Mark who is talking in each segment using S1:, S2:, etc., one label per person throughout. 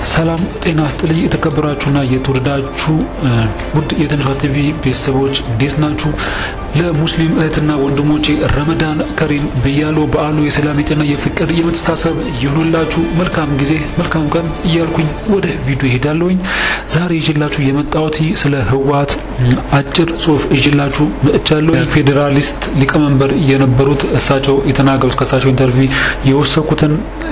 S1: ሰላም ጤና ስጥልኝ። የተከበራችሁና የተወደዳችሁ ውድ የትንሿ ቲቪ ቤተሰቦች እንዴት ናችሁ? ለሙስሊም እህትና ወንድሞቼ ረመዳን ከሪም ብያለሁ። በዓሉ የሰላም የጤና የፍቅር የመተሳሰብ ይሁንላችሁ። መልካም ጊዜ መልካም ቀን እያልኩኝ ወደ ቪዲዮ ይሄዳለሁኝ። ዛሬ ይዤላችሁ የመጣሁት ስለ ህወሓት አጭር ጽሁፍ ይዤላችሁ መጥቻለሁ። የፌዴራሊስት ሊቀመንበር የነበሩት እሳቸው የተናገሩት ከእሳቸው ኢንተርቪው የወሰኩትን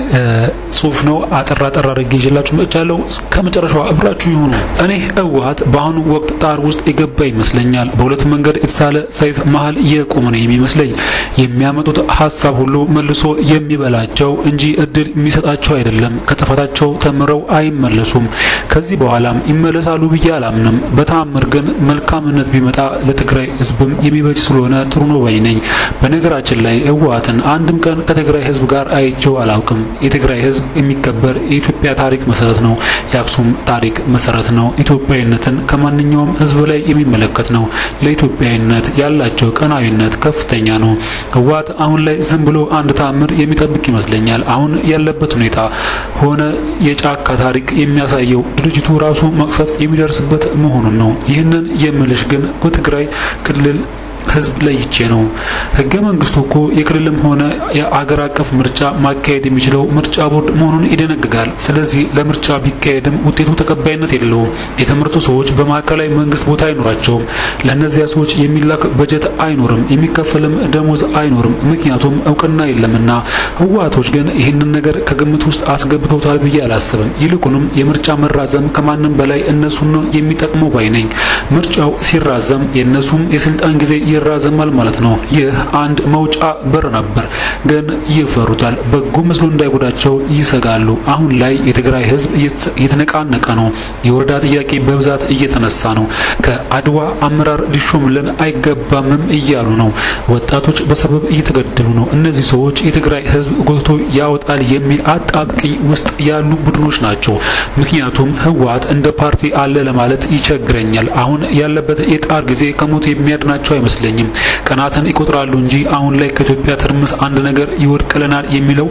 S1: ጽሁፍ ነው። አጠራ ጠራ አድርጌ ይዤላችሁ መጥቻለሁ። እስከ መጨረሻው አብራችሁ ይሁኑ። እኔ ህወሓት በአሁኑ ወቅት ጣር ውስጥ የገባ ይመስለኛል። በሁለት መንገድ የተሳለ ሰይፍ መሀል የቆመ ነው የሚመስለኝ። የሚያመጡት ሀሳብ ሁሉ መልሶ የሚበላቸው እንጂ እድል የሚሰጣቸው አይደለም። ከጥፋታቸው ተምረው አይመለሱም። ከዚህ በኋላም ይመለሳሉ ብዬ አላምንም። በተአምር ግን መልካምነት ቢመጣ ለትግራይ ህዝብም የሚበጅ ስለሆነ ጥሩ ነው ባይ ነኝ። በነገራችን ላይ ህወሓትን አንድም ቀን ከትግራይ ህዝብ ጋር አይቼው አላውቅም። የትግራይ ህዝብ የሚከበር የኢትዮጵያ ታሪክ መሰረት ነው። የአክሱም ታሪክ መሰረት ነው። ኢትዮጵያዊነትን ከማንኛውም ህዝብ ላይ የሚመለከት ነው። ለኢትዮጵያዊነት ያላቸው ቀናዊነት ከፍተኛ ነው። ህወሓት አሁን ላይ ዝም ብሎ አንድ ተአምር የሚጠብቅ ይመስለኛል። አሁን ያለበት ሁኔታ ሆነ የጫካ ታሪክ የሚያሳየው ድርጅቱ ራሱ መቅሰፍት የሚደርስበት መሆኑን ነው። ይህንን የምልሽ ግን በትግራይ ክልል ህዝብ ለይቼ ነው። ህገ መንግስቱ እኮ የክልልም ሆነ የአገር አቀፍ ምርጫ ማካሄድ የሚችለው ምርጫ ቦርድ መሆኑን ይደነግጋል። ስለዚህ ለምርጫ ቢካሄድም ውጤቱ ተቀባይነት የለውም። የተመረጡ ሰዎች በማዕከላዊ መንግስት ቦታ አይኖራቸውም። ለእነዚያ ሰዎች የሚላክ በጀት አይኖርም፣ የሚከፈልም ደሞዝ አይኖርም። ምክንያቱም እውቅና የለምና። ህወሓቶች ግን ይህንን ነገር ከግምት ውስጥ አስገብተውታል ብዬ አላስብም። ይልቁንም የምርጫ መራዘም ከማንም በላይ እነሱን የሚጠቅመው ባይ ነኝ። ምርጫው ሲራዘም የእነሱም የስልጣን ጊዜ ይራዘማል ማለት ነው። ይህ አንድ መውጫ በር ነበር፣ ግን ይፈሩታል። በጎ መስሎ እንዳይጎዳቸው ይሰጋሉ። አሁን ላይ የትግራይ ህዝብ እየተነቃነቀ ነው። የወረዳ ጥያቄ በብዛት እየተነሳ ነው። ከአድዋ አመራር ሊሾምልን አይገባምም እያሉ ነው። ወጣቶች በሰበብ እየተገደሉ ነው። እነዚህ ሰዎች የትግራይ ህዝብ ጎትቶ ያወጣል የሚል አጣብቂኝ ውስጥ ያሉ ቡድኖች ናቸው። ምክንያቱም ህወሓት እንደ ፓርቲ አለ ለማለት ይቸግረኛል። አሁን ያለበት የጣር ጊዜ ከሞት የሚያድናቸው አይመስለኝም። ቀናትን ይቆጥራሉ እንጂ አሁን ላይ ከኢትዮጵያ ትርምስ አንድ ነገር ይወድቅልናል የሚለው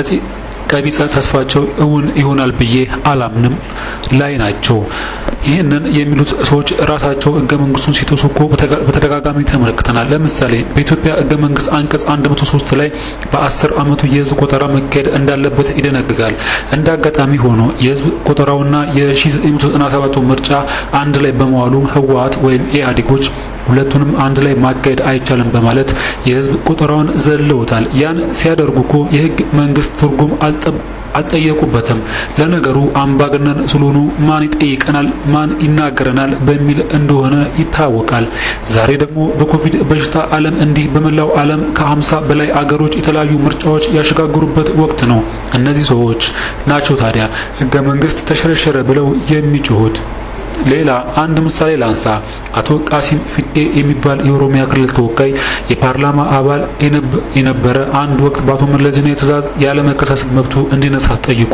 S1: ቀቢጸ ተስፋቸው እውን ይሆናል ብዬ አላምንም ላይ ናቸው። ይህንን የሚሉት ሰዎች ራሳቸው ህገ መንግስቱን ሲጥሱ እኮ በተደጋጋሚ ተመልክተናል። ለምሳሌ በኢትዮጵያ ህገ መንግስት አንቀጽ 103 ላይ በአስር አመቱ የህዝብ ቆጠራ መካሄድ እንዳለበት ይደነግጋል። እንደ አጋጣሚ ሆኖ የህዝብ ቆጠራውና የ1997 ምርጫ አንድ ላይ በመዋሉ ህወሓት ወይም ኢህአዴጎች ሁለቱንም አንድ ላይ ማካሄድ አይቻልም በማለት የህዝብ ቆጠራውን ዘለውታል። ያን ሲያደርጉ እኮ የህግ መንግስት ትርጉም አልጠየቁበትም። ለነገሩ አምባገነን ስለሆኑ ማን ይጠይቀናል፣ ማን ይናገረናል በሚል እንደሆነ ይታወቃል። ዛሬ ደግሞ በኮቪድ በሽታ ዓለም እንዲህ በመላው ዓለም ከ50 በላይ አገሮች የተለያዩ ምርጫዎች ያሸጋግሩበት ወቅት ነው። እነዚህ ሰዎች ናቸው ታዲያ ህገ መንግስት ተሸረሸረ ብለው የሚጮሁት። ሌላ አንድ ምሳሌ ላንሳ። አቶ ቃሲም ፊጤ የሚባል የኦሮሚያ ክልል ተወካይ የፓርላማ አባል የነበረ አንድ ወቅት በአቶ መለስ ዜናዊ ትዕዛዝ ያለመከሰስ መብቱ እንዲነሳ ጠይቆ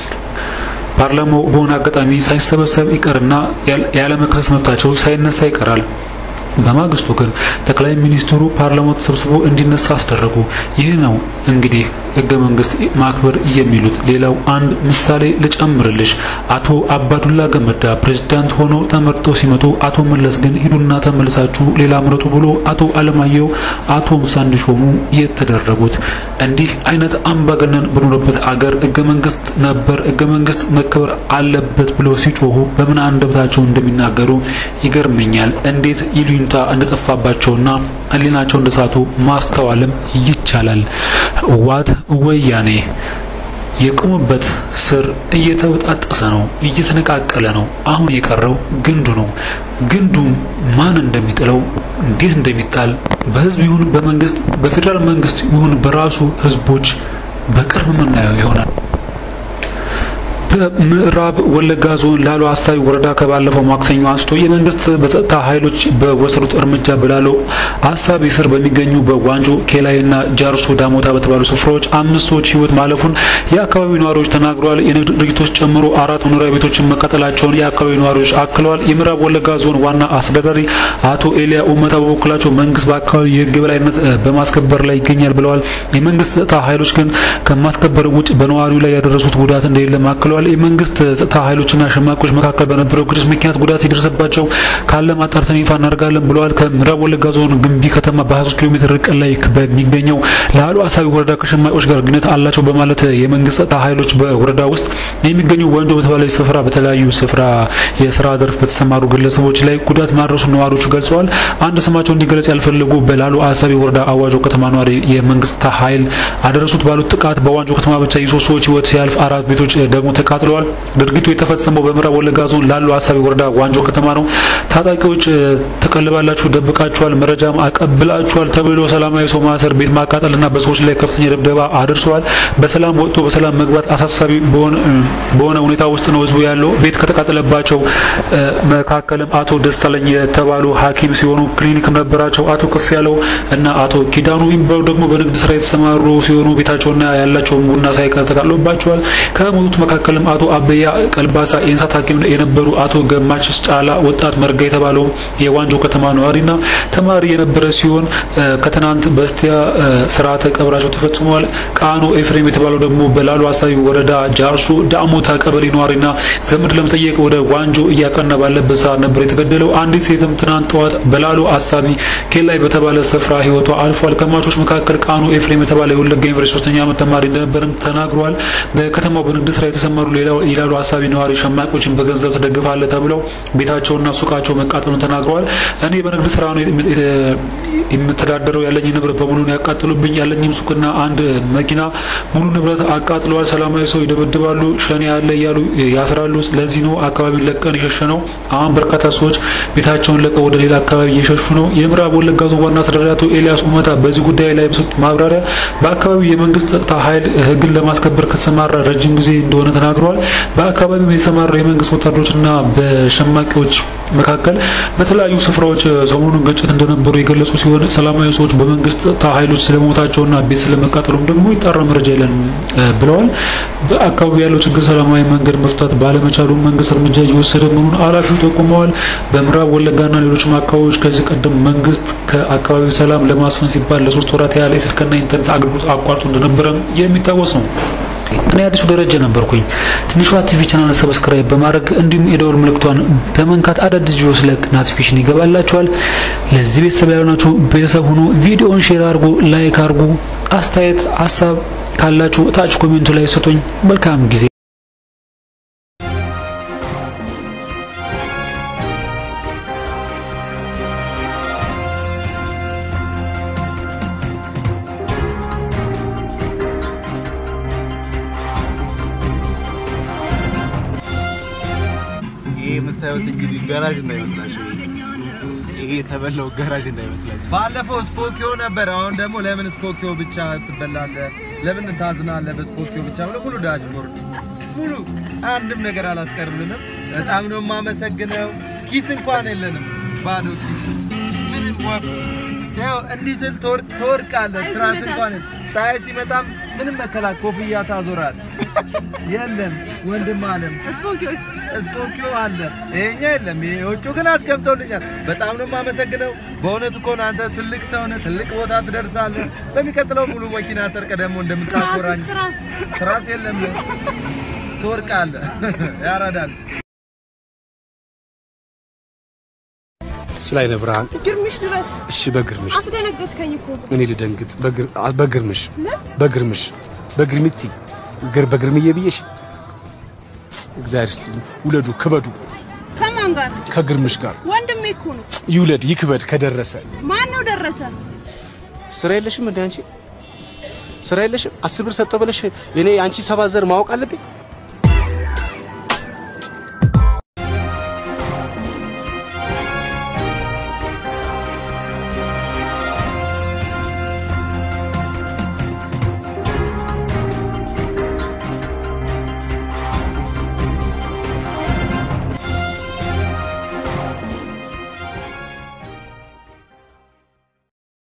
S1: ፓርላማው በሆነ አጋጣሚ ሳይሰበሰብ ይቀርና ያለመከሰስ መብታቸው ሳይነሳ ይቀራል። በማግስቱ ግን ጠቅላይ ሚኒስትሩ ፓርላማው ተሰብስቦ እንዲነሳ አስደረጉ። ይህ ነው እንግዲህ ህገ መንግስት ማክበር የሚሉት። ሌላው አንድ ምሳሌ ልጨምርልሽ። አቶ አባዱላ ገመዳ ፕሬዝዳንት ሆነው ተመርጠው ሲመጡ አቶ መለስ ግን ሂዱና ተመልሳችሁ ሌላ ምረጡ ብሎ አቶ አለማየሁ አቶ ሙሳ እንዲሾሙ የተደረጉት። እንዲህ አይነት አምባገነን በኖረበት አገር ህገ መንግስት ነበር ህገ መንግስት መከበር አለበት ብለው ሲጮሁ በምን አንደበታቸው እንደሚናገሩ ይገርመኛል። እንዴት ይሉኝታ እንደጠፋባቸውና ህሊናቸው እንደሳቱ ማስተዋልም ይቻላል። ህወሓት ወያኔ የቆመበት ስር እየተበጣጠሰ ነው፣ እየተነቃቀለ ነው። አሁን የቀረው ግንዱ ነው። ግንዱ ማን እንደሚጥለው እንዴት እንደሚጣል በህዝብ ይሁን በመንግስት በፌዴራል መንግስት ይሁን በራሱ ህዝቦች በቅርብ የምናየው ይሆናል። በምዕራብ ወለጋ ዞን ላሎ አሳቢ ወረዳ ከባለፈው ማክሰኞ አንስቶ የመንግስት በጸጥታ ኃይሎች በወሰዱት እርምጃ በላሎ አሳቢ ስር በሚገኙ በዋንጆ ኬላይና ጃርሶ ዳሞታ በተባሉ ስፍራዎች አምስት ሰዎች ህይወት ማለፉን የአካባቢው ነዋሪዎች ተናግረዋል። የንግድ ድርጅቶች ጨምሮ አራት መኖሪያ ቤቶችን መቃጠላቸውን የአካባቢው ነዋሪዎች አክለዋል። የምዕራብ ወለጋ ዞን ዋና አስተዳዳሪ አቶ ኤልያ ኡመታ በበኩላቸው መንግስት በአካባቢው የህግ የበላይነት በማስከበር ላይ ይገኛል ብለዋል። የመንግስት ጸጥታ ኃይሎች ግን ከማስከበር ውጭ በነዋሪው ላይ ያደረሱት ጉዳት እንደሌለ አክለዋል። የመንግስት ጸጥታ ኃይሎችና ሸማቂዎች መካከል በነበረው ግጭት ምክንያት ጉዳት የደረሰባቸው ካለ ማጣርተን ይፋ እናደርጋለን ብለዋል። ከምዕራብ ወለጋ ዞን ግንቢ ከተማ በ23 ኪሎ ሜትር ርቀት ላይ በሚገኘው ላሉ አሳቢ ወረዳ ከሸማቂዎች ጋር ግንኙነት አላቸው በማለት የመንግስት ጸጥታ ኃይሎች በወረዳ ውስጥ የሚገኙ ወንጆ በተባለ ስፍራ በተለያዩ ስፍራ የስራ ዘርፍ በተሰማሩ ግለሰቦች ላይ ጉዳት ማድረሱ ነዋሪዎቹ ገልጸዋል። አንድ ስማቸው እንዲገለጽ ያልፈለጉ በላሉ አሳቢ ወረዳ አዋጆ ከተማ ነዋሪ የመንግስት ጸጥታ ኃይል አደረሱት ባሉት ጥቃት በዋንጆ ከተማ ብቻ የሶስት ሰዎች ህይወት ሲያልፍ አራት ቤቶች ደግሞ ተቃጥለዋል። ድርጊቱ የተፈጸመው በምዕራብ ወለጋ ዞን ላሉ አሳቢ ወረዳ ዋንጆ ከተማ ነው። ታጣቂዎች ተቀልባላችሁ፣ ደብቃችኋል፣ መረጃም አቀብላችኋል ተብሎ ሰላማዊ ሰው ማሰር፣ ቤት ማቃጠልና በሰዎች ላይ ከፍተኛ ድብደባ አድርሰዋል። በሰላም ወጥቶ በሰላም መግባት አሳሳቢ በሆነ ሁኔታ ውስጥ ነው ህዝቡ ያለው። ቤት ከተቃጠለባቸው መካከልም አቶ ደሳለኝ የተባሉ ሐኪም ሲሆኑ ክሊኒክም ነበራቸው። አቶ ከፍ ያለው እና አቶ ኪዳኑ የሚባሉ ደግሞ በንግድ ስራ የተሰማሩ ሲሆኑ ቤታቸውና ያላቸውን ቡና ሳይቀር ተቃጥሎባቸዋል። ከሞቱት መካከልም አቶ አበያ ቀልባሳ የእንስሳት ሐኪም የነበሩ አቶ ገማች ጫላ ወጣት መርጋ የተባለው የዋንጆ ከተማ ነዋሪና ተማሪ የነበረ ሲሆን ከትናንት በስቲያ ስርዓተ ቀብራቸው ተፈጽሟል። ቃኖ ኤፍሬም የተባለው ደግሞ በላሉ አሳቢ ወረዳ ጃርሶ ዳሞታ ቀበሌ ነዋሪና ዘመድ ለመጠየቅ ወደ ዋንጆ እያቀና ባለበት ሰዓት ነበር የተገደለው። አንዲት ሴትም ትናንት ጠዋት በላሉ አሳቢ ኬላይ በተባለ ስፍራ ህይወቷ አልፏል። ከሟቾች መካከል ቃኖ ኤፍሬም የተባለ የወለጋ ዩኒቨርሲቲ ሶስተኛ ዓመት ተማሪ እንደነበርም ተናግሯል። በከተማው በንግድ ስራ የተሰማሩ የላሉ አሳቢ ነዋሪ ሸማቂዎችን በገንዘብ ተደግፋለ ተብለው ቤታቸውና ሱቃቸው መቃጠሉን ተናግረዋል። እኔ በንግድ ስራ ነው የምተዳደረው፣ ያለኝ ንብረት በሙሉ ነው ያቃጥሉብኝ። ያለኝም ሱቅና አንድ መኪና ሙሉ ንብረት አቃጥለዋል። ሰላማዊ ሰው ይደበድባሉ፣ ሸኔ ያለ እያሉ ያስራሉ። ለዚህ ነው አካባቢ ለቀን የሸሸ ነው። አሁን በርካታ ሰዎች ቤታቸውን ለቀው ወደ ሌላ አካባቢ እየሸሹ ነው። የምዕራብ ወለጋ ዞን ዋና አስተዳዳሪ አቶ ኤልያስ ኡመታ በዚህ ጉዳይ ላይ በሰጡት ማብራሪያ በአካባቢው የመንግስት ጸጥታ ኃይል ህግን ለማስከበር ከተሰማራ ረጅም ጊዜ እንደሆነ ተናግረዋል። በአካባቢው የተሰማሩ የመንግስት ወታደሮችና በሸማቂዎች መካከል በተለያዩ ስፍራዎች ሰሞኑን ግጭት እንደነበሩ የገለጹ ሲሆን ሰላማዊ ሰዎች በመንግስት ጸጥታ ኃይሎች ስለመሞታቸውና ቤት ስለመቃጠሉም ደግሞ ይጣራ መረጃ የለን ብለዋል። በአካባቢው ያለው ችግር ሰላማዊ መንገድ መፍታት ባለመቻሉ መንግስት እርምጃ እየወሰደ መሆኑን ኃላፊው ጠቁመዋል። በምዕራብ ወለጋና ሌሎችም አካባቢዎች ከዚህ ቀደም መንግስት ከአካባቢው ሰላም ለማስፈን ሲባል ለሶስት ወራት ያህል የስልክና ኢንተርኔት አገልግሎት አቋርጦ እንደነበረ የሚታወስ ነው። እኔ አዲሱ ደረጃ ነበርኩኝ። ትንሿ ቲቪ ቻናል ሰብስክራይብ በማድረግ እንዲሁም የደወል ምልክቷን በመንካት አዳዲስ ቪዲዮ ስለቅ ኖቲፊኬሽን ይገባላችኋል። ለዚህ ቤተሰብ ያልሆናችሁ ቤተሰብ ሆኖ ቪዲዮውን ሼር አድርጉ፣ ላይክ አድርጉ። አስተያየት ሀሳብ ካላችሁ ታች ኮሜንቱ ላይ ስጡኝ። መልካም ጊዜ
S2: ይሄ የምታዩት እንግዲህ ጋራዥ እንዳይመስላችሁ። ይሄ የተበላው ጋራዥ እንዳይመስላችሁ።
S3: ባለፈው ስፖኪዮ ነበር። አሁን ደግሞ ለምን ስፖኪዮ ብቻ ትበላለህ? ለምን ታዝናለህ? በስፖኪዮ ብቻ ብሎ ሙሉ ዳሽቦርድ ሙሉ አንድም ነገር አላስቀርልንም። በጣም ነው የማመሰግነው። ኪስ እንኳን የለንም፣ ባዶ ኪስ፣ ምንም ወፍ። ያው እንዲህ ስል ትወርቃለህ። ትራስ እንኳን ፀሐይ ሲመጣም ምንም መከላ ኮፍያ ታዞራል። የለም ወንድም አለም
S4: ስፖኪዮስ
S3: ስፖኪዮ አለ፣ ይሄኛ የለም። ይሄ ውጭ ግን አስቀምጦልኛል። በጣም ነው የማመሰግነው። በእውነቱ እኮ ነው አንተ ትልቅ ሰው ነህ፣ ትልቅ ቦታ ትደርሳለህ። በሚቀጥለው ሙሉ መኪና ሰርቀ ደግሞ እንደምታኮራኝ
S4: ትራስ
S3: ትራስ የለም ትወርቃለህ። ያራዳል
S5: ስላይነ ብርሃን
S4: ግርምሽ ድረስ
S5: እሺ፣ በግርምሽ
S4: አስደነገጥከኝ እኮ
S5: እኔ ልደንግጥ። በግር- አ- በግርምሽ በግርምሽ በግርምቲ ግር በግርምዬ ብዬሽ እግዚአብሔር ይስጥልኝ። ውለዱ፣ ክበዱ
S4: ከማን ጋር
S5: ከግርምሽ ጋር
S4: ወንድሜ እኮ ነው
S5: ይውለድ ይክበድ። ከደረሰ
S4: ማን ነው ደረሰ
S5: ስራ የለሽም እንደ አንቺ ስራ የለሽም። አስር ብር ሰጠው ብለሽ እኔ አንቺ ሰባት ዘር ማወቅ አለብኝ።